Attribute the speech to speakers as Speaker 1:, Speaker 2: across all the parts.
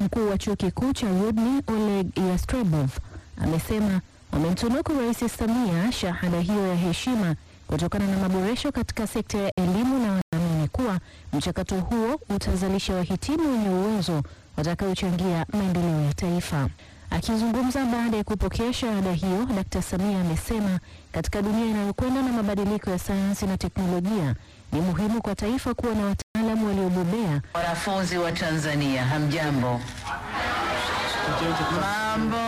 Speaker 1: Mkuu wa chuo kikuu cha Rudni Oleg Yastrebov amesema wamemtunuku Rais Samia shahada hiyo ya heshima kutokana na maboresho katika sekta ya elimu na wanaamini kuwa mchakato huo utazalisha wahitimu wenye uwezo watakaochangia maendeleo ya taifa. Akizungumza baada ya kupokea shahada hiyo, Dkt. Samia amesema katika dunia inayokwenda na mabadiliko ya sayansi na teknolojia ni muhimu kwa taifa kuwa na wataalamu waliobobea
Speaker 2: Wanafunzi wa Tanzania, hamjambo? Mambo.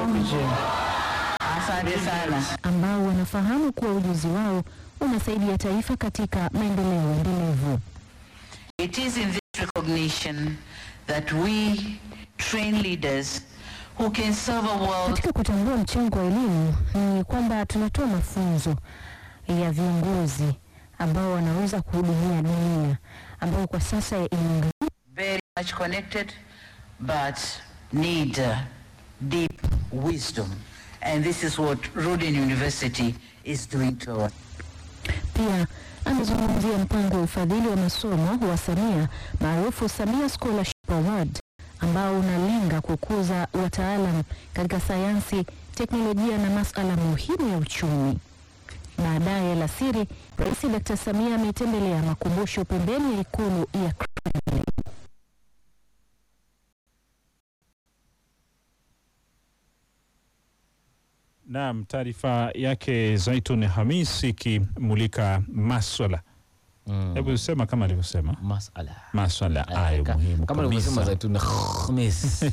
Speaker 2: Asante sana.
Speaker 1: ambao wanafahamu kuwa ujuzi wao unasaidia taifa katika maendeleo endelevu.
Speaker 2: It is in this recognition that we train leaders who can serve a world
Speaker 1: Katika kutambua mchango wa elimu ni kwamba tunatoa mafunzo ya viongozi ambao wanaweza kuhudumia dunia ambao kwa sasa imeunga
Speaker 2: very much connected but need uh, deep wisdom. And this is what Rudin University is doing to us.
Speaker 1: Pia amezungumzia mpango wa ufadhili wa masomo wa Samia maarufu Samia Scholarship Award ambao unalenga kukuza wataalam katika sayansi, teknolojia na masuala muhimu ya uchumi. Baadaye alasiri, Rais Dr. Samia ametembelea makumbusho pembeni ya ikulu ya Kremlin.
Speaker 3: Naam, taarifa yake Zaitun Hamis ikimulika maswala
Speaker 4: Mm.
Speaker 3: hebu sema kama alivyosema
Speaker 4: Masala.
Speaker 3: maswala
Speaker 4: Eh,
Speaker 3: hayo
Speaker 4: ka-
Speaker 3: muhimu
Speaker 4: kama alivyosema
Speaker 3: kabisa.
Speaker 4: Zaitun Khamis.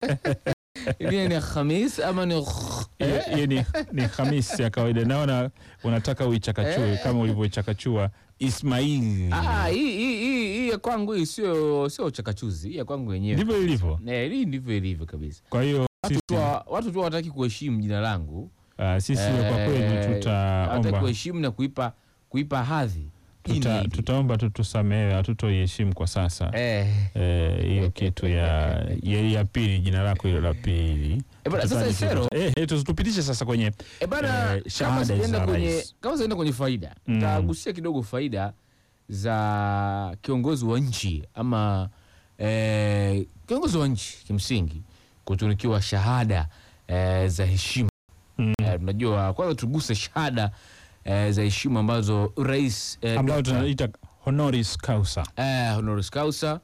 Speaker 4: Hivi ni Khamis ama ni
Speaker 3: Hiyo- hiyo ni, ni Hamis ya kawaida. Naona unataka uichakachue
Speaker 4: Eh.
Speaker 3: kama ulivyoichakachua Ismail.
Speaker 4: Ah, hii hii hii hii ya kwangu hii sio sio uchakachuzi. Hii ya kwangu wenyewe.
Speaker 3: Ndivyo ilivyo.
Speaker 4: Eh, hii ndivyo ilivyo kabisa.
Speaker 3: Kwa hiyo
Speaker 4: Watu
Speaker 3: sisi,
Speaker 4: tu wa- watu tu hawataki kuheshimu jina langu.
Speaker 3: ah, sisi kwa kweli
Speaker 4: Eh, hawataki
Speaker 3: tutaomba
Speaker 4: kuheshimu na kuipa kuipa hadhi. Hii ni
Speaker 3: tuta,
Speaker 4: hivi.
Speaker 3: tutaomba tu tusamehe, hatutoiheshimu kwa sasa
Speaker 4: Eh.
Speaker 3: Eh, hiyo kitu ya, ya, ya pili, jina lako hilo la pili.
Speaker 4: Eh, bana, sasa
Speaker 3: Tutataja-
Speaker 4: Isero,
Speaker 3: eh, eh, tupitishe sasa kwenye
Speaker 4: E bana,
Speaker 3: Eh,
Speaker 4: kama
Speaker 3: shahada
Speaker 4: sijaenda
Speaker 3: za
Speaker 4: kwenye
Speaker 3: rais.
Speaker 4: kama sijaenda kwenye faida
Speaker 3: Mm.
Speaker 4: tagusia kidogo faida za kiongozi wa nchi ama eh, kiongozi wa nchi kimsingi kutunukiwa shahada eh, za heshima.
Speaker 3: mm,
Speaker 4: Eh, tunajua kwanza tuguse shahada eh, za heshima ambazo rais eh,
Speaker 3: ambayo
Speaker 4: Dr.
Speaker 3: tunaita honoris causa.
Speaker 4: eh, honoris causa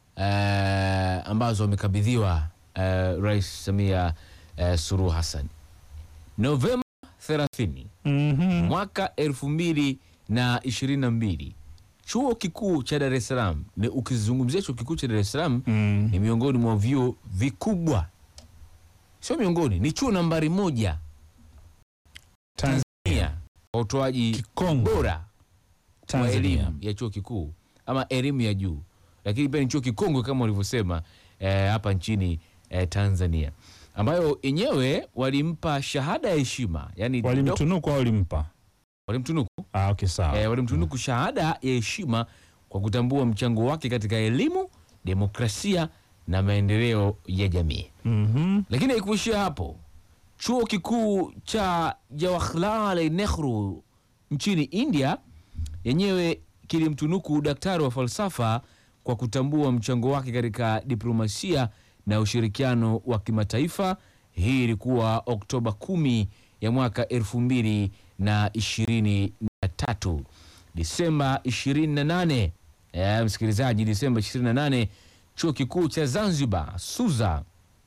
Speaker 4: eh, ambazo wamekabidhiwa eh, Rais Samia eh, Suluhu Hassan Novemba 30
Speaker 3: Mhm.
Speaker 4: mwaka elfu mbili na ishirini na mbili chuo kikuu cha Dar es Salaam. Ni ukizungumzia chuo kikuu cha Dar es Salaam
Speaker 3: Mm.
Speaker 4: ni miongoni mwa vyuo vikubwa, sio miongoni, ni chuo nambari moja
Speaker 3: Tanzania.
Speaker 4: Tanzania kwa utoaji
Speaker 3: Kikongo
Speaker 4: bora wa
Speaker 3: Tanzania.
Speaker 4: elimu ya chuo kikuu ama elimu ya juu, lakini pia ni chuo kikongwe kama walivyosema eh, hapa nchini eh, Tanzania, ambayo yenyewe walimpa shahada ya heshima yani
Speaker 3: Walimtunuku au walimpa?
Speaker 4: walimtunuku
Speaker 3: Ah, okay, sawa.
Speaker 4: eh, walimtunuku shahada ya heshima kwa kutambua mchango wake katika elimu, demokrasia na maendeleo ya jamii.
Speaker 3: Mhm.
Speaker 4: Lakini haikuishia hapo. Chuo kikuu cha Jawaharlal Nehru nchini India yenyewe kilimtunuku daktari wa falsafa kwa kutambua mchango wake katika diplomasia na ushirikiano wa kimataifa. Hii ilikuwa Oktoba kumi ya mwaka elfu mbili na ishirini na tatu. Disemba 28 eh, msikilizaji, Disemba 28 chuo kikuu cha Zanzibar SUZA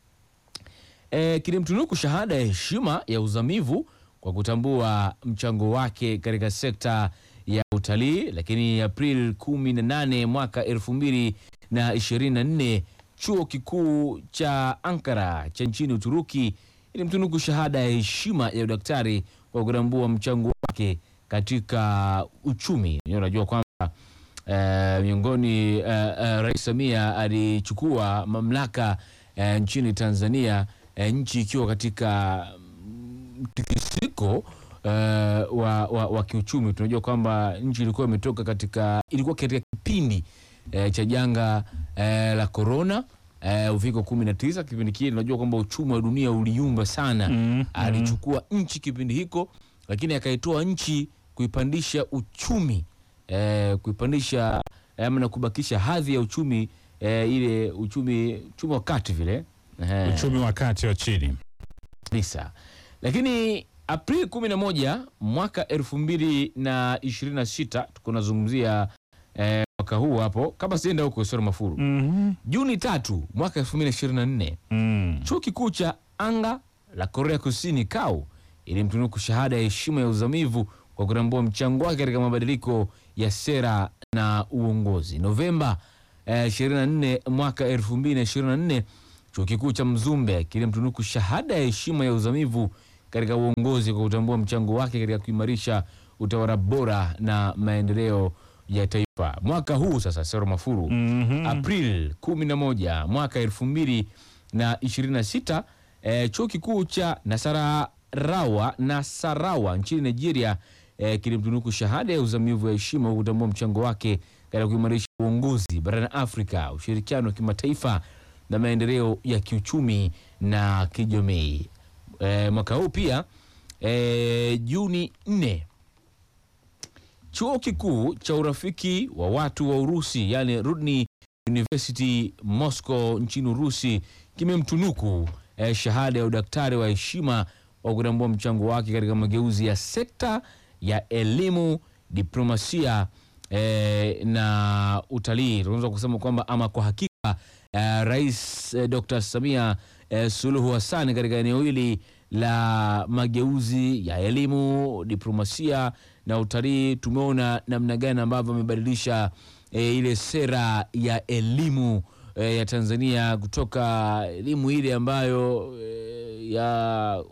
Speaker 4: e, kilimtunuku shahada ya heshima ya uzamivu kwa kutambua mchango wake katika sekta ya utalii. Lakini Aprili 18 mwaka 2024 chuo kikuu cha Ankara cha nchini Uturuki ilimtunuku shahada ya heshima ya udaktari kwa kutambua mchango wake katika uchumi. Unajua kwamba eh, miongoni eh, eh, Rais Samia alichukua mamlaka eh, nchini Tanzania eh, nchi ikiwa katika mm, mtikisiko eh, wa, wa, wa kiuchumi. Tunajua kwamba nchi ilikuwa imetoka katika ilikuwa katika kipindi eh, cha janga eh, la korona eh, uviko kumi na tisa. Kipindi kile tunajua kwamba uchumi wa dunia uliumba sana
Speaker 3: Mm,
Speaker 4: alichukua nchi kipindi hiko, lakini akaitoa nchi kuipandisha uchumi eh, kuipandisha eh, ama na kubakisha hadhi ya uchumi eh, ile uchumi uchumi wa kati vile Ehe,
Speaker 3: Uchumi wa kati wa chini.
Speaker 4: kabisa. Lakini Aprili 11 mwaka 2026 tuko nazungumzia eh, mwaka huu hapo, kama sienda huko sio mafuru.
Speaker 3: Mhm.
Speaker 4: Juni tatu mwaka 2024
Speaker 3: Mm.
Speaker 4: chuo kikuu cha anga la Korea Kusini KAU ilimtunuku shahada ya heshima ya uzamivu kwa kutambua mchango wake katika mabadiliko ya sera na uongozi. Novemba eh, 24 mwaka 2024 chuo kikuu cha Mzumbe kilimtunuku shahada ya heshima ya uzamivu katika uongozi kwa kutambua mchango wake katika kuimarisha utawala bora na maendeleo ya taifa. Mwaka huu sasa, Sero Mafuru,
Speaker 3: Mhm.
Speaker 4: April 11 mwaka 2026 eh, chuo kikuu cha Nasarawa Nasarawa nchini Nigeria eh, kilimtunuku shahada ya uzamivu ya heshima kwa kutambua mchango wake katika kuimarisha uongozi barani Afrika, ushirikiano wa kimataifa na maendeleo ya kiuchumi na kijamii. Eh, mwaka huu pia eh, Juni 4 chuo kikuu cha urafiki wa watu wa Urusi yani Rudni University Moscow nchini Urusi kimemtunuku eh, shahada ya udaktari wa heshima wa kutambua mchango wake katika mageuzi ya sekta ya elimu, diplomasia eh, na utalii. Tunaweza kusema kwamba ama kwa hakika eh, Rais eh, Dr. Samia eh, Suluhu Hassan katika eneo hili la mageuzi ya elimu, diplomasia na utalii, tumeona namna gani ambavyo amebadilisha eh, ile sera ya elimu eh, ya Tanzania kutoka elimu ile ambayo eh, ya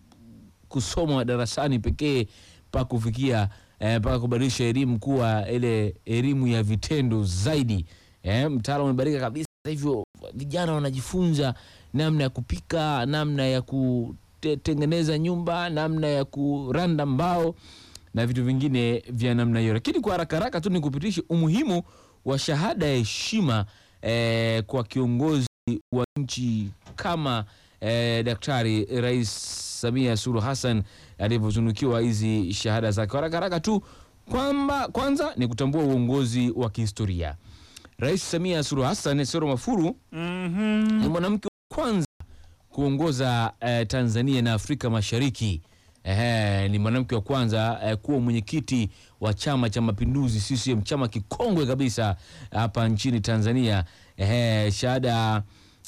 Speaker 4: kusomwa darasani pekee mpaka kufikia eh, mpaka kubadilisha elimu kuwa ile elimu ya vitendo zaidi. Eh, mtaala umebadilika kabisa. Sasa hivyo vijana wanajifunza namna ya kupika, namna ya kutengeneza nyumba, namna ya kuranda mbao na vitu vingine vya namna hiyo. Lakini kwa haraka haraka tu nikupitishe umuhimu wa shahada ya heshima eh, kwa kiongozi wa nchi kama eh, Daktari Rais Samia Suluhu Hassan alivyotunukiwa hizi shahada zake. Kwa haraka haraka tu kwamba kwanza ni kutambua uongozi wa kihistoria. Rais Samia Suluhu Hassan Sero Mafuru
Speaker 3: Mhm.
Speaker 4: ni mwanamke wa kwanza kuongoza eh, Tanzania na Afrika Mashariki. Ehe, ni mwanamke wa kwanza eh, kuwa mwenyekiti wa Chama cha Mapinduzi CCM, chama kikongwe kabisa hapa nchini Tanzania. Ehe, shahada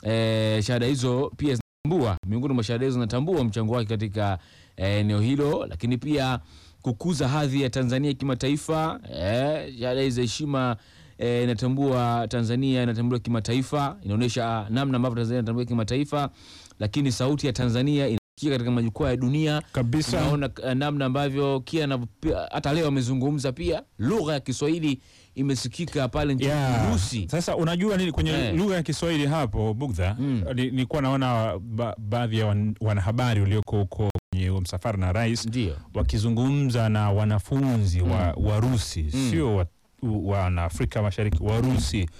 Speaker 4: eh, shahada hizo pia zinatambua, miongoni mwa shahada hizo zinatambua mchango wake katika eh, eneo hilo, lakini pia kukuza hadhi ya Tanzania kimataifa. Eh, shahada hizi za heshima eh, inatambua Tanzania inatambua kimataifa, inaonyesha namna ambavyo Tanzania inatambua kimataifa, lakini sauti ya Tanzania inasikika katika majukwaa ya dunia.
Speaker 3: Kabisa.
Speaker 4: Tunaona eh, namna ambavyo kia anavyo- hata leo amezungumza pia, lugha ya Kiswahili imesikika pale nchini
Speaker 3: Yeah.
Speaker 4: Urusi.
Speaker 3: Sasa unajua nini kwenye
Speaker 4: Eh.
Speaker 3: lugha ya Kiswahili hapo Bugdha,
Speaker 4: Mm.
Speaker 3: ni- nilikuwa naona ba, baadhi ya wan, wanahabari walioko huko kwenye huo msafara na rais
Speaker 4: Ndio.
Speaker 3: wakizungumza na wanafunzi wa Warusi
Speaker 4: Mm.
Speaker 3: sio wa wana Afrika Mashariki Warusi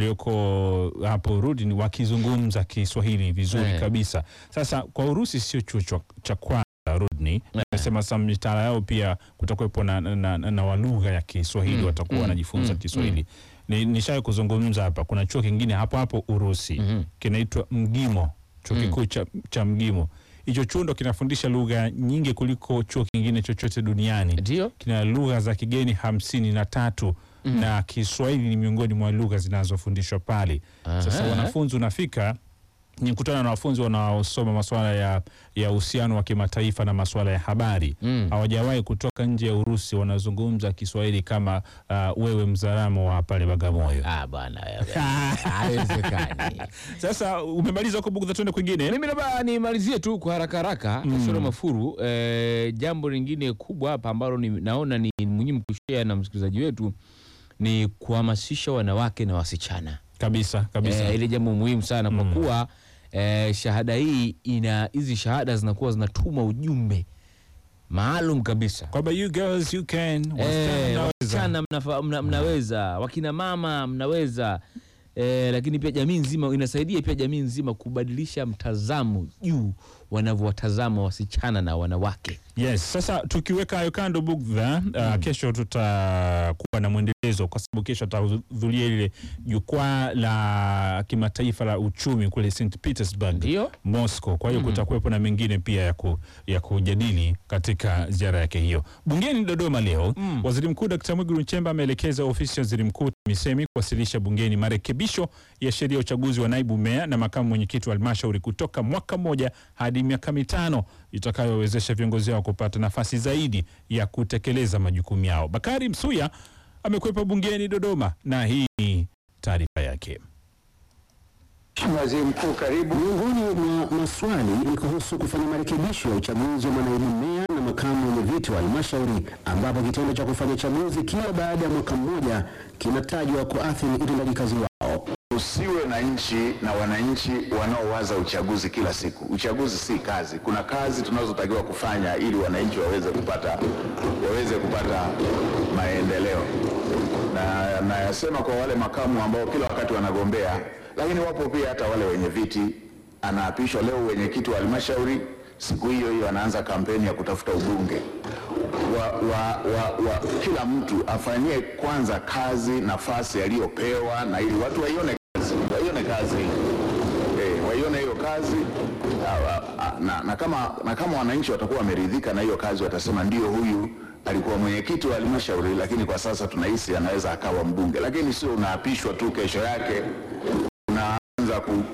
Speaker 3: walioko hapo Rudin wakizungumza Kiswahili vizuri
Speaker 4: Eh.
Speaker 3: kabisa. Sasa kwa Urusi sio chuo cha- cha kwanza Rudni, nasema sasa mitaala yao pia kutakuwepo na, na, na, na wa lugha ya Kiswahili
Speaker 4: Mm,
Speaker 3: watakuwa
Speaker 4: mm,
Speaker 3: wanajifunza
Speaker 4: mm,
Speaker 3: Kiswahili. Ni, nishawahi kuzungumza hapa, kuna chuo kingine hapo hapo Urusi
Speaker 4: Mhm.
Speaker 3: kinaitwa Mgimo, chuo
Speaker 4: Mm.
Speaker 3: kikuu cha, cha Mgimo. Hicho chuo ndo kinafundisha lugha nyingi kuliko chuo kingine chochote duniani
Speaker 4: Ndio.
Speaker 3: kina lugha za kigeni hamsini na tatu
Speaker 4: Mhm.
Speaker 3: na Kiswahili ni miongoni mwa lugha zinazofundishwa pale. Sasa
Speaker 4: Aha.
Speaker 3: wanafunzi unafika ni kutana na wanafunzi wanaosoma masuala ya ya uhusiano wa kimataifa na masuala ya habari
Speaker 4: Mm.
Speaker 3: hawajawahi kutoka nje ya Urusi, wanazungumza Kiswahili kama uh, wewe mzaramo wa pale Bagamoyo.
Speaker 4: Ah, bwana wewe. Haiwezekani.
Speaker 3: Sasa umemaliza huko Bugdha, tuende kwingine.
Speaker 4: Mimi labda nimalizie tu kwa haraka haraka
Speaker 3: Mm.
Speaker 4: Sura Mafuru. Eh, jambo lingine kubwa hapa ambalo ni, naona ni muhimu kushare na msikilizaji wetu ni kuhamasisha wanawake na wasichana.
Speaker 3: Kabisa kabisa.
Speaker 4: Eh, ile jambo muhimu sana kwa
Speaker 3: Mm.
Speaker 4: kuwa eh, shahada hii ina hizi shahada zinakuwa zinatuma ujumbe maalum kabisa.
Speaker 3: kwamba you girls you can, wasichana
Speaker 4: Eh,
Speaker 3: mnaweza.
Speaker 4: wasichana mnafa- mna, mnaweza, wakina mama mnaweza eh, lakini pia jamii nzima inasaidia pia jamii nzima kubadilisha mtazamo juu wanavyowatazama wasichana na wanawake.
Speaker 3: Yes, sasa tukiweka hayo kando Bugdha, uh, kesho tutakuwa na mwendelezo kwa sababu kesho atahudhuria ile jukwaa la kimataifa la uchumi kule St Petersburg
Speaker 4: Ndio.
Speaker 3: Moscow. Kwa hiyo kutakuwepo na mengine pia ya, ku, ya kujadili katika ziara yake hiyo. Bungeni Dodoma leo
Speaker 4: Mm.
Speaker 3: Waziri Mkuu Dkt. Mwigulu Nchemba ameelekeza ofisi ya waziri mkuu TAMISEMI kuwasilisha bungeni marekebisho ya sheria ya uchaguzi wa naibu meya na makamu mwenyekiti wa halmashauri kutoka mwaka mmoja hadi miaka mitano itakayowezesha viongozi hao kupata nafasi zaidi ya kutekeleza majukumu yao. Bakari Msuya amekwepa bungeni Dodoma na hii ni taarifa yake.
Speaker 5: Mheshimiwa Waziri Mkuu, karibu.
Speaker 6: Miongoni mwa maswali ni kuhusu kufanya marekebisho ya uchaguzi wa manaibu meya na makamu wenyeviti wa halmashauri, ambapo kitendo cha kufanya chaguzi kila baada ya mwaka mmoja kinatajwa kuathiri utendaji kazi wao.
Speaker 7: Usiwe na nchi na wananchi wanaowaza uchaguzi kila siku. Uchaguzi si kazi. Kuna kazi tunazotakiwa kufanya ili wananchi waweze kupata waweze kupata maendeleo, na nayasema kwa wale makamu ambao kila wakati wanagombea, lakini wapo pia hata wale wenye viti. Anaapishwa leo wenyekiti wa halmashauri, siku hiyo hiyo anaanza kampeni ya kutafuta ubunge wa, wa, wa, wa, kila mtu afanyie kwanza kazi nafasi aliyopewa, na ili watu waione kazi, waione kazi eh, waione hiyo kazi ah, ah, na, na, kama, na kama wananchi watakuwa wameridhika na hiyo kazi, watasema ndio, huyu alikuwa mwenyekiti wa halmashauri, lakini kwa sasa tunahisi anaweza akawa mbunge. Lakini sio unaapishwa tu, kesho yake unaanza ku,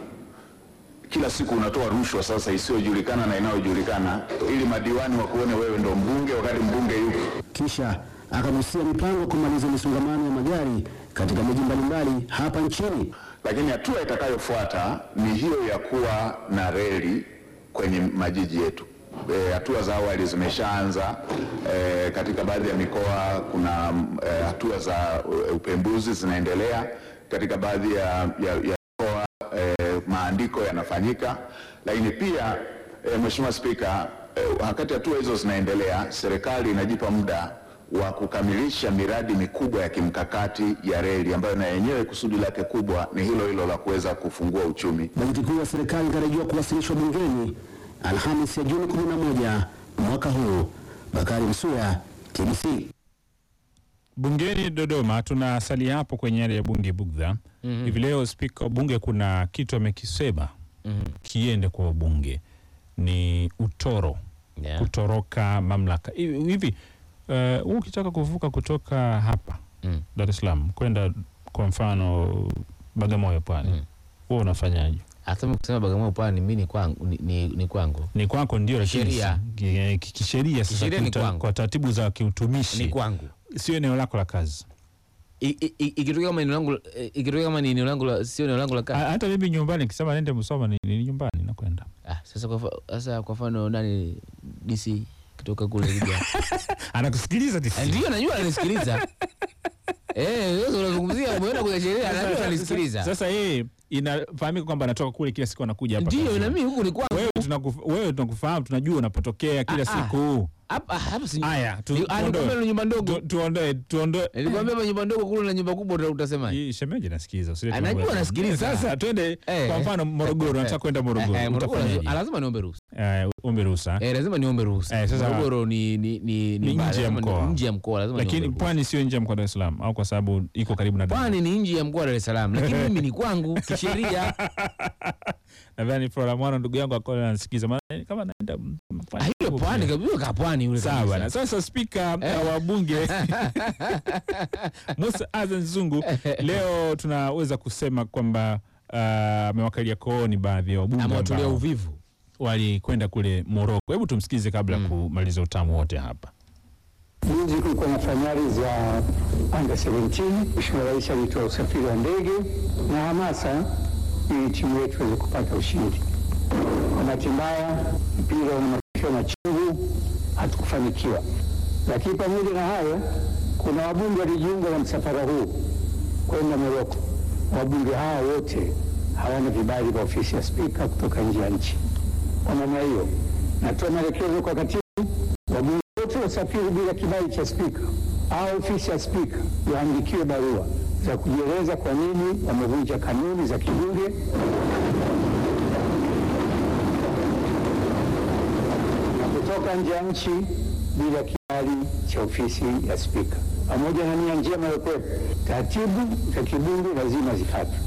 Speaker 7: kila siku unatoa rushwa sasa isiyojulikana na inayojulikana ili madiwani wakuone wewe ndo mbunge wakati mbunge yupo.
Speaker 6: Kisha akagusia mipango ya kumaliza misongamano ya magari katika miji mbalimbali hapa nchini.
Speaker 7: Lakini hatua itakayofuata ni hiyo ya kuwa na reli kwenye majiji yetu. E, hatua za awali zimeshaanza e, katika baadhi ya mikoa kuna e, hatua za e, upembuzi zinaendelea katika baadhi ya, ya, ya mikoa e, maandiko yanafanyika, lakini pia e, Mheshimiwa Spika, e, wakati hatua hizo zinaendelea, serikali inajipa muda wa kukamilisha miradi mikubwa ya kimkakati ya reli ambayo na yenyewe kusudi lake kubwa ni hilo hilo la kuweza kufungua uchumi.
Speaker 6: Bajeti kuu ya serikali inatarajiwa kuwasilishwa bungeni Alhamisi ya Juni 11 mwaka huu. Bakari Msuya, TBC.
Speaker 3: Bungeni Dodoma, tunasalia hapo kwenye yale ya bunge Bugdha. Hivi leo spika wa bunge kuna kitu amekisema kiende kwa wabunge, ni utoro
Speaker 4: Yeah.
Speaker 3: kutoroka mamlaka hivi hivi. Uh, wewe ukitaka kuvuka kutoka hapa
Speaker 4: Mm.
Speaker 3: Dar es Salaam kwenda kwa mfano Bagamoyo pwani,
Speaker 4: Mm.
Speaker 3: wewe unafanyaje?
Speaker 4: Hata mimi kusema Bagamoyo pwani mimi ni kwangu, ni, ni, ni kwangu.
Speaker 3: Ni kwako ndio, lakini
Speaker 4: Sheria.
Speaker 3: ki- ki- kisheria sasa,
Speaker 4: Kisheria ni
Speaker 3: kuta-
Speaker 4: kwangu.
Speaker 3: kwa taratibu za kiutumishi
Speaker 4: Ni kwangu.
Speaker 3: sio eneo lako la kazi.
Speaker 4: I- i- i- Ikitokea kama eneo langu eh, ikitokea kama ni eneo langu la sio eneo langu la kazi.
Speaker 3: Ha- Hata mimi nyumbani nikisema nende Musoma ni, ni nyumbani nakwenda.
Speaker 4: Ah, sasa kwa fa- sasa kwa mfano nani DC kutoka kule Libya.
Speaker 3: Anakusikiliza DC.
Speaker 4: Ah, Ndio najua ananisikiliza. Eh, sasa unazungumzia umeenda kwenye sheria anajua ananisikiliza.
Speaker 3: Sasa yeye inafahamika kwamba anatoka kule kila siku anakuja hapa.
Speaker 4: Ndio
Speaker 3: kazini.
Speaker 4: na mimi huku ni kwangu.
Speaker 3: wewe tunakuf, wewe tunakufahamu tunajua unapotokea kila
Speaker 4: Ah, ah.
Speaker 3: siku.
Speaker 4: Hapa hapa si.
Speaker 3: Haya, tu-
Speaker 4: Ni-
Speaker 3: tuondoe.
Speaker 4: Alikwambia na nyumba ndogo.
Speaker 3: Tu- tuondoe tuondoe.
Speaker 4: Nilikwambia hapa nyumba ndogo kule na nyumba kubwa uta- utasema.
Speaker 3: Hii shemeji nasikiliza. usilete
Speaker 4: Anajua
Speaker 3: mambo ya-
Speaker 4: anasikiliza.
Speaker 3: Sasa twende
Speaker 4: Eh.
Speaker 3: kwa mfano Morogoro, nataka kwenda Morogoro.
Speaker 4: Eh, Morogoro
Speaker 3: Utafanyaje?
Speaker 4: lazima- lazima niombe ruhusa.
Speaker 3: Eh, ombe ruhusa.
Speaker 4: Eh, lazima niombe ruhusa.
Speaker 3: Eh, sasa-
Speaker 4: Morogoro ni ni ni
Speaker 3: Ni
Speaker 4: mbali,
Speaker 3: nje ya
Speaker 4: lazima ni-
Speaker 3: mkoa.
Speaker 4: Nje ya mkoa lazima
Speaker 3: Lakini
Speaker 4: niombe ruhusa.
Speaker 3: pwani sio nje ya mkoa wa Dar es Salaam au kwa sababu iko karibu na Dar.
Speaker 4: Pwani ni nje ya mkoa wa Dar es Salaam, lakini mimi ni kwangu kisheria.
Speaker 3: Nadhani Flora Mwana ndugu yangu akona anasikiza maana kama naenda mm,
Speaker 4: Ah, Hiyo pwani kabisa ka pwani yule
Speaker 3: Sawa
Speaker 4: kabisa.
Speaker 3: bwana. Sasa spika eh, wa bunge Musa Azan Zungu leo tunaweza kusema kwamba ah, amewakalia kooni baadhi ya wabunge
Speaker 4: Amewatolea
Speaker 3: ambao
Speaker 4: uvivu.
Speaker 3: walikwenda kule Moroko. Hebu tumsikize kabla ya kumaliza utamu wote hapa.
Speaker 5: Juzi kulikuwa na fainali za under 17. Mheshimiwa Rais alitoa usafiri wa ndege na hamasa ili timu yetu iweze kupata ushindi. Kwa bahati mbaya, mpira una matokeo machungu, hatukufanikiwa. Lakini pamoja na hayo, kuna wabunge walijiunga na msafara huu kwenda Moroko. Wabunge hawa wote hawana vibali vya ofisi ya spika kutoka nje ya nchi. Kwa maana hiyo, natoa maelekezo kwa katibu wabunge wote wasafiri bila kibali cha spika au ofisi ya spika waandikiwe barua za kujieleza kwa nini wamevunja kanuni za kibunge kutoka nje ya nchi bila kibali cha ofisi ya Spika. Pamoja na nia njema ya kuwepo, taratibu za kibunge lazima zifuatwe.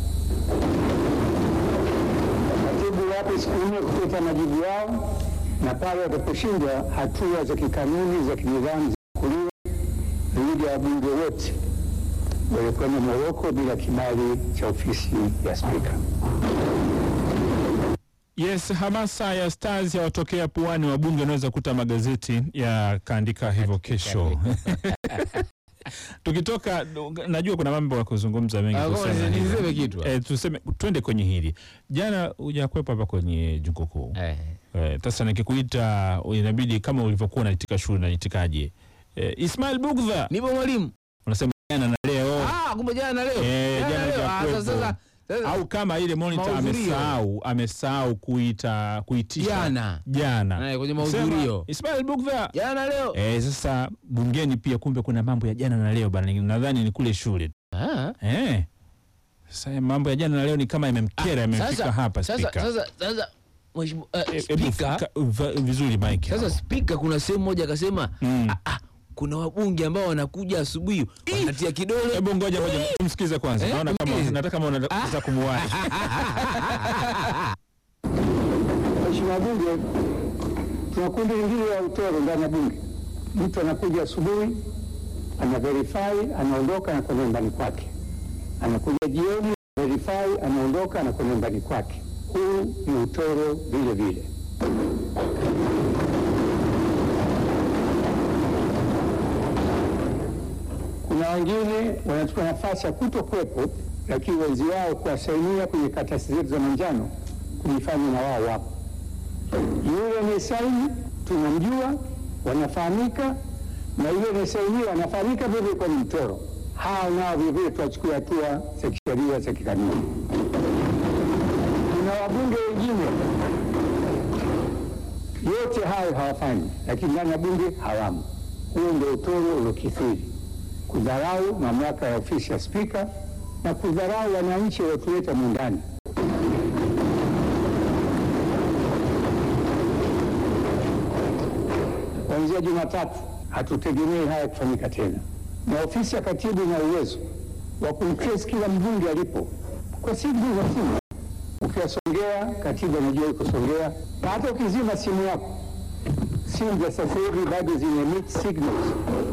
Speaker 5: Katibu wape siku nne kuleta majibu yao, na pale wataposhindwa, hatua za kikanuni za kinidhamu zichukuliwe dhidi ya wabunge wote waliokwenda Moroko bila kibali cha ofisi ya Spika.
Speaker 3: Yes, hamasa ya Stars yawatokea puani, wabunge wanaweza kuta magazeti yakaandika hivyo kesho. Tukitoka, najua kuna mambo ya kuzungumza mengi
Speaker 4: Ah,
Speaker 3: kusema
Speaker 4: ngoja
Speaker 3: hivyo.
Speaker 4: niseme kitu.
Speaker 3: Eh, tuseme twende kwenye hili. Jana hujakwepo hapa kwenye jungu kuu.
Speaker 4: Eh.
Speaker 3: Eh, sasa nikikuita inabidi kama ulivyokuwa unaitika shule unaitikaje? Eh, Ismail Bugdha
Speaker 4: Nipo mwalimu.
Speaker 3: unasema jana na leo
Speaker 4: Ah, kumbe jana na leo.
Speaker 3: Eh,
Speaker 4: Jana
Speaker 3: jana
Speaker 4: na leo. Ah,
Speaker 3: hajakuwepo.
Speaker 4: sasa- sasa- sasa-
Speaker 3: au kama ile monitor
Speaker 4: Mahudhurio.
Speaker 3: amesahau amesahau kuita kuitisha
Speaker 4: Jana.
Speaker 3: jana
Speaker 4: Eh, kwenye
Speaker 3: Sema,
Speaker 4: mahudhurio.
Speaker 3: Ismail Bugdha
Speaker 4: Jana na leo.
Speaker 3: Eh, sasa bungeni pia kumbe kuna mambo ya jana na leo bana, nadhani ni kule shule.
Speaker 4: Ah.
Speaker 3: Eh. Sasa mambo ya jana na leo ni kama yamemkera yamefika
Speaker 4: Sasa-
Speaker 3: hapa
Speaker 4: Sasa
Speaker 3: spika.
Speaker 4: sasa sasa mheshimiwa eh,
Speaker 3: Eh, hebu
Speaker 4: spika
Speaker 3: fika- va- vizuri Mike.
Speaker 4: sasa spika kuna sehemu moja akasema
Speaker 3: Mm.
Speaker 4: ah, ah, kuna wabunge ambao wanakuja asubuhi wanatia kidole
Speaker 3: Hebu ngoja ngoja tumsikize kwanza.
Speaker 4: Eh,
Speaker 3: Naona kama
Speaker 4: tumsikize.
Speaker 3: nataka kama unataka kumuwahi.
Speaker 5: Mheshimiwa Bunge, tuna kundi lingine la utoro ndani ya Bunge. Mtu anakuja asubuhi, ana verify, anaondoka, anakwenda nyumbani kwake. Anakuja jioni, verify, anaondoka, anakwenda nyumbani kwake. Huu ni utoro vile vile. Kuna wengine wanachukua nafasi ya kuto kuwepo, lakini wenzi wao kuwasainia kwenye karatasi zetu za manjano kujifanya na wao wapo. Yule anayesaini tunamjua, wanafahamika, na yule anayesainiwa anafahamika vile vile kwa ni mtoro. Hao nao vile vile tuwachukue hatua za kisheria za kikanuni. Kuna wabunge wengine yote hayo hawafanyi, lakini ndani ya bunge hawamo. Huo ndio utoro uliokithiri, kudharau mamlaka ya ofisi ya Spika na kudharau wananchi waliotuleta mundani. Kuanzia Jumatatu hatutegemei haya kufanyika tena, na ofisi ya katibu ina uwezo wa kumtrace kila mbunge alipo kwa simu za simu. Ukiwasongea katibu anajua yuko Songea, na hata ukizima simu yako, simu za sasa hivi bado zina emit signals.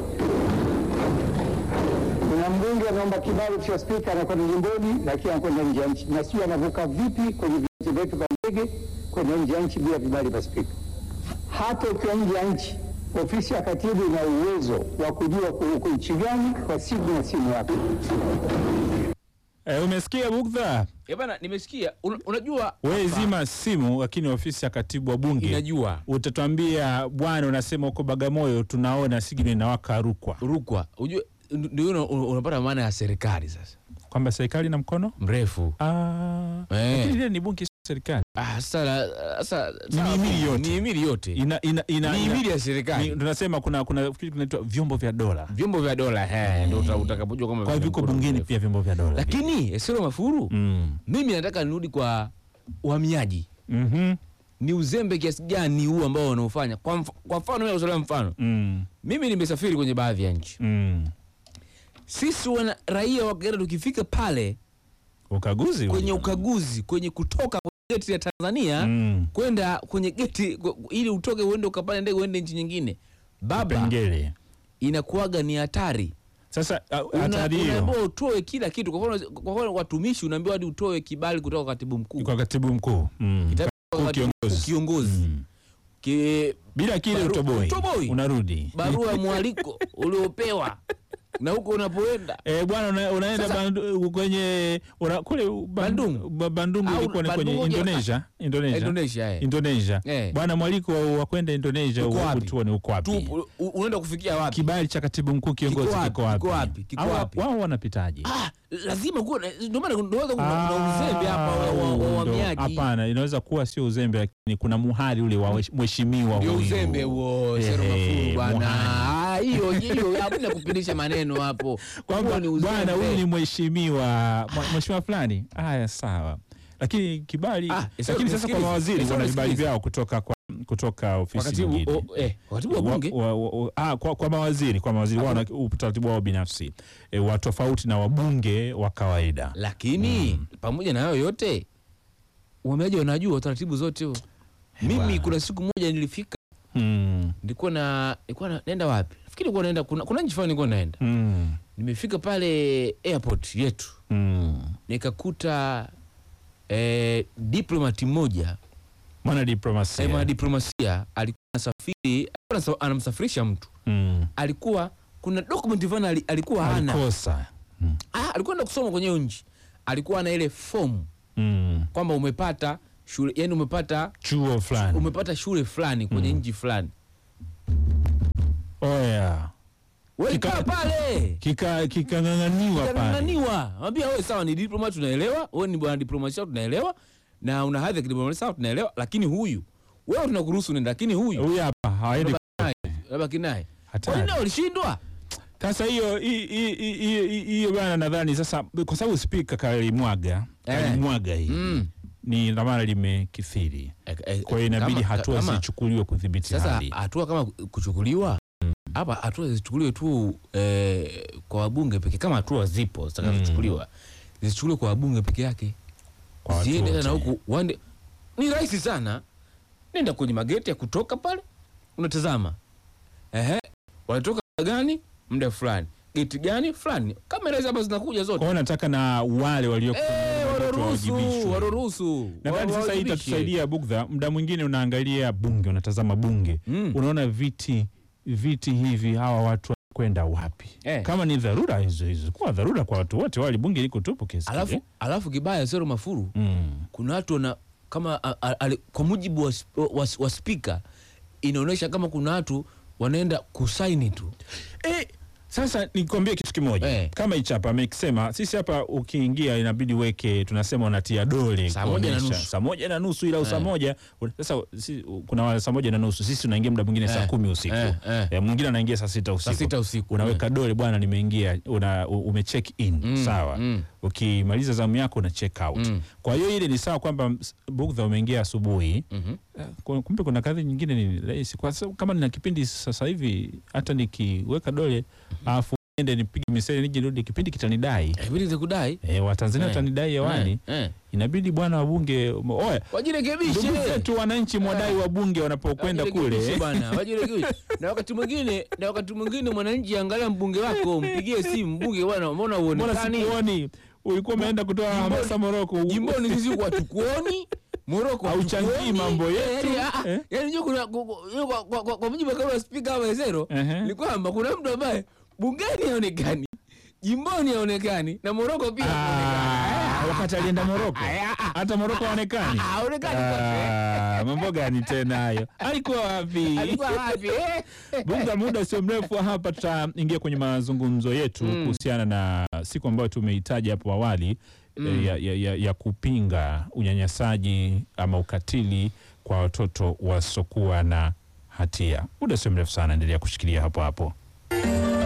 Speaker 5: Kuna mbunge anaomba kibali cha spika, anakwenda jimboni, lakini anakwenda nje ya nchi, na sijui anavuka vipi kwenye viwanja vyetu vya ndege kwenda nje ya nchi bila vibali vya spika. Hata ukiwa nje ya nchi, ofisi ya katibu ina uwezo wa kujua uko nchi gani kwa simu na simu yako.
Speaker 3: Eh, umesikia Bugdha?
Speaker 4: Eh, bana nimesikia Una- unajua
Speaker 3: Wewe
Speaker 4: hapa
Speaker 3: zima simu, lakini ofisi ya katibu wa bunge
Speaker 4: inajua
Speaker 3: utatuambia bwana, unasema uko Bagamoyo, tunaona signal inawaka Rukwa,
Speaker 4: rukwa ujue ndio una- una- unapata maana ya serikali sasa
Speaker 3: kwamba serikali na mkono
Speaker 4: mrefu
Speaker 3: ah,
Speaker 4: Eh.
Speaker 3: lakini ile ni bunge, sio serikali.
Speaker 4: Ah, sasa la- sasa
Speaker 3: Ni
Speaker 4: sawa,
Speaker 3: mihimili yote.
Speaker 4: ni mihimili yote
Speaker 3: Ina, ina, ina,
Speaker 4: mihimili
Speaker 3: ina,
Speaker 4: ya
Speaker 3: ni,
Speaker 4: serikali
Speaker 3: tunasema kuna kuna kitu kinaitwa vyombo vya dola,
Speaker 4: vyombo vya dola eh, ndio uta- utakapojua kama
Speaker 3: kwa hivyo viko
Speaker 4: vina mkono
Speaker 3: bungeni
Speaker 4: mrefu.
Speaker 3: pia vyombo vya dola.
Speaker 4: lakini Esero Mafuru
Speaker 3: mm.
Speaker 4: mimi nataka nirudi kwa uhamiaji
Speaker 3: Mhm.
Speaker 4: ni uzembe kiasi gani huu ambao wanaofanya kwa, mf kwa mfano mimi nakusolea mfano
Speaker 3: Mm.
Speaker 4: mimi nimesafiri kwenye baadhi ya nchi
Speaker 3: Mm.
Speaker 4: sisi wana raia wa Kagera tukifika pale
Speaker 3: Ukaguzi
Speaker 4: kwenye
Speaker 3: huo.
Speaker 4: ukaguzi kwenye kutoka kwenye geti ya Tanzania
Speaker 3: Mm.
Speaker 4: kwenda kwenye geti ku- ili utoke uende ukapande ndege uende nchi nyingine baba
Speaker 3: Pengele.
Speaker 4: inakuwaga ni hatari
Speaker 3: Sasa a-
Speaker 4: Una-
Speaker 3: hatari hiyo
Speaker 4: unaambiwa utoe kila kitu kwa mfano kwa mfano watumishi unaambiwa hadi utoe kibali kutoka kwa katibu mkuu
Speaker 3: kwa katibu mkuu mm.
Speaker 4: Kitabu
Speaker 3: Mkuu
Speaker 4: kwa katibu
Speaker 3: kiongozi.
Speaker 4: mkuu kiongozi
Speaker 3: Mm.
Speaker 4: Ki-
Speaker 3: bila kile
Speaker 4: Baru-
Speaker 3: utoboi
Speaker 4: utoboi.
Speaker 3: unarudi
Speaker 4: barua ya mwaliko uliopewa na huko unapoenda
Speaker 3: Eh, bwana una, unaenda
Speaker 4: Sasa-
Speaker 3: bandu, kwenye una, kule
Speaker 4: Bandung.
Speaker 3: ba- Bandung
Speaker 4: Au
Speaker 3: ilikuwa ni
Speaker 4: Bandung
Speaker 3: kwenye
Speaker 4: moja-
Speaker 3: Indonesia Indonesia
Speaker 4: Indonesia eh.
Speaker 3: Indonesia
Speaker 4: Eh.
Speaker 3: bwana mwaliko wa, wa kwenda Indonesia
Speaker 4: Uko wapi?
Speaker 3: utuone uko wapi
Speaker 4: tu u- unaenda kufikia wapi
Speaker 3: kibali cha katibu mkuu kiongozi
Speaker 4: Kiko wapi?
Speaker 3: kiko wapi
Speaker 4: Kiko wapi? Kiko
Speaker 3: Au-
Speaker 4: wapi?
Speaker 3: wao wanapitaje
Speaker 4: ah, lazima kuwa na- ndio maana ndio maana kuna
Speaker 3: Ah,
Speaker 4: kuna uzembe hapa wa- wa- wa
Speaker 3: ndo-
Speaker 4: uhamiaji
Speaker 3: hapana inaweza kuwa sio uzembe lakini kuna muhali ule wa mheshimiwa
Speaker 4: ndio
Speaker 3: huyu.
Speaker 4: uzembe huo Sero
Speaker 3: Ehe,
Speaker 4: Mafuru bwana
Speaker 3: muhali.
Speaker 4: Ah, hiyo hiyo hakuna kupindisha maneno hapo
Speaker 3: kwamba
Speaker 4: Huo ni uzembe.
Speaker 3: bwana huyu ni mheshimiwa mwa- mheshimiwa fulani haya sawa lakini kibali
Speaker 4: Ah, sasa
Speaker 3: lakini sasa kwa
Speaker 4: nisikilize,
Speaker 3: mawaziri
Speaker 4: sasa
Speaker 3: wana vibali
Speaker 4: nisikilize.
Speaker 3: vyao kutoka kwa kutoka ofisi
Speaker 4: wakatibu
Speaker 3: nyingine
Speaker 4: o, eh, wakatibu wa bunge
Speaker 3: wa, wa, wa, ah, kwa, kwa mawaziri kwa mawaziri wao na utaratibu wao binafsi e, wa tofauti na wabunge wa kawaida.
Speaker 4: lakini pamoja na hayo yote uhamiaji wanajua taratibu zote huo. Mimi
Speaker 3: bwana.
Speaker 4: kuna siku moja nilifika,
Speaker 3: Mm.
Speaker 4: nilikuwa na nilikuwa na, naenda wapi? Nafikiri nilikuwa naenda kuna, kuna nchi fulani nilikuwa naenda.
Speaker 3: Mm.
Speaker 4: Nimefika pale airport yetu
Speaker 3: Mm.
Speaker 4: nikakuta eh, diplomati mmoja
Speaker 3: Mwana
Speaker 4: eh,
Speaker 3: diplomasia.
Speaker 4: mwanadiplomasia alikuwa anasafiri, alikuwa anasa- anamsafirisha mtu,
Speaker 3: Mm.
Speaker 4: alikuwa kuna document fulani ali- alikuwa hana
Speaker 3: Alikosa. Mm.
Speaker 4: ah, alikuwa enda kusoma kwenye hiyo nchi, alikuwa na ile fomu
Speaker 3: Mm.
Speaker 4: kwamba umepata shule, yani umepata
Speaker 3: Chuo fulani.
Speaker 4: umepata shule fulani kwenye nchi fulani,
Speaker 3: Oya.
Speaker 4: wewe
Speaker 3: Kika-
Speaker 4: kaa pale
Speaker 3: Kika kikang'ang'aniwa pale.
Speaker 4: kananiwa ambia wewe sawa, ni diploma tunaelewa, wewe ni bwana diplomasia tunaelewa, na una hadhi ya kidiplomasia sawa, tunaelewa, lakini huyu wewe tunakuruhusu nenda, lakini huyu
Speaker 3: Huyu hapa haendi
Speaker 4: labda kinaye
Speaker 3: hatari.
Speaker 4: wengine walishindwa.
Speaker 3: Sasa hiyo hi- hi- hi- hi- hi- hiyo bwana, nadhani sasa kwa sababu spika kalimwaga
Speaker 4: Eh.
Speaker 3: kalimwaga hii
Speaker 4: Mm.
Speaker 3: ni dhamana limekithiri,
Speaker 4: Eh, eh,
Speaker 3: kwa hiyo inabidi
Speaker 4: kama-
Speaker 3: hatua
Speaker 4: kama-
Speaker 3: zichukuliwe kudhibiti
Speaker 4: Sasa
Speaker 3: hali.
Speaker 4: hatua kama kuchukuliwa hapa, hatua zichukuliwe tu eh, kwa wabunge pekee, kama hatua zipo zitakazochukuliwa zichukuliwe kwa wabunge peke yake,
Speaker 3: Kwa watu
Speaker 4: ziende tena
Speaker 3: wote.
Speaker 4: huku wande. Ni rahisi sana, nenda kwenye mageti ya kutoka pale, unatazama ehe, wanatoka muda gani, muda fulani, geti gani fulani, kamera hizi hapa zinakuja
Speaker 3: Kwa
Speaker 4: zote,
Speaker 3: hiyo nataka na wale walio
Speaker 4: eh, waruhusu
Speaker 3: wawajibishwe.
Speaker 4: waruhusu,
Speaker 3: Nadhani sasa hii
Speaker 4: wawajibishe.
Speaker 3: itatusaidia Bugdha. Muda mwingine unaangalia bunge, unatazama bunge,
Speaker 4: Mm.
Speaker 3: unaona viti viti hivi, hawa watu kwenda wapi?
Speaker 4: Eh.
Speaker 3: Kama ni dharura hizo hizo, kuwa dharura kwa watu wote, wali bunge liko tupu kesi
Speaker 4: Alafu,
Speaker 3: kile.
Speaker 4: alafu kibaya Zero Mafuru
Speaker 3: mm.
Speaker 4: kuna watu wana kama a, a, a, kwa mujibu wa, sp- wa, wa spika inaonyesha kama kuna watu wanaenda kusaini tu
Speaker 3: Eh, sasa nikwambie kitu kimoja
Speaker 4: Eh.
Speaker 3: kama hichi hapa amekisema, sisi hapa ukiingia inabidi weke, tunasema unatia dole
Speaker 4: Saa moja na
Speaker 3: kuonyesha.
Speaker 4: nusu.
Speaker 3: saa moja na nusu ila
Speaker 4: Eh.
Speaker 3: saa moja sasa si, kuna wale saa moja na nusu sisi tunaingia muda mwingine saa
Speaker 4: Eh.
Speaker 3: kumi usiku
Speaker 4: Eh, eh.
Speaker 3: Eh, mwingine anaingia saa sita usiku
Speaker 4: sita usiku.
Speaker 3: unaweka dole bwana, nimeingia una, u- ume check in
Speaker 4: Mm,
Speaker 3: sawa
Speaker 4: mm.
Speaker 3: ukimaliza zamu yako una check out
Speaker 4: Mm.
Speaker 3: kwa hiyo ile ni sawa kwamba ms- Bugdha umeingia asubuhi
Speaker 4: Mhm.
Speaker 3: Eh, ku- kumbe kuna kadhi nyingine ni rahisi kwa sababu kama nina kipindi sasa hivi hata nikiweka dole alafu ende nipige misele nije nirudi kipindi kitanidai
Speaker 4: Eh, Ibidi zikudai
Speaker 3: e, watanzania
Speaker 4: Eh.
Speaker 3: watanidai hewani
Speaker 4: Eh, eh.
Speaker 3: inabidi bwana wabunge oya
Speaker 4: wajirekebishe
Speaker 3: ndugu zetu wananchi mwadai wabunge wanapokwenda
Speaker 4: Wajirekebishe
Speaker 3: kule
Speaker 4: bwana, wajirekebishe. na wakati mwingine na wakati mwingine mwananchi angalia mbunge wako mpigie simu mbunge bwana mbona
Speaker 3: mbona
Speaker 4: uonekani
Speaker 3: sikuoni ulikuwa umeenda kutoa hamasa Moroko
Speaker 4: jimboni sisi huku hatukuoni Moroko
Speaker 3: Hauchangii
Speaker 4: hatukuoni.
Speaker 3: mambo
Speaker 4: Eh,
Speaker 3: yetu.
Speaker 4: yaani, ah,
Speaker 3: Eh?
Speaker 4: yaani unajua kuna ku- ku- yaani kwa- kwa- kwa- kwa mujibu wa kauli ya spika hapa Ezero
Speaker 3: Ehe.
Speaker 4: ni kwamba kuna mtu ambaye bungeni haonekani jimboni haonekani na Moroko pia haonekani.
Speaker 3: Ah, wakati alienda Moroko hata Moroko haonekani
Speaker 4: haonekani kwake.
Speaker 3: Ah, mambo gani tena hayo alikuwa wapi
Speaker 4: alikuwa wapi eh?
Speaker 3: Bunga, muda sio mrefu hapa tutaingia kwenye mazungumzo yetu kuhusiana na siku ambayo tumeitaja hapo awali eh, ya, ya, ya, ya kupinga unyanyasaji ama ukatili kwa watoto wasiokuwa na hatia. Muda sio mrefu sana, endelea kushikilia hapo hapo.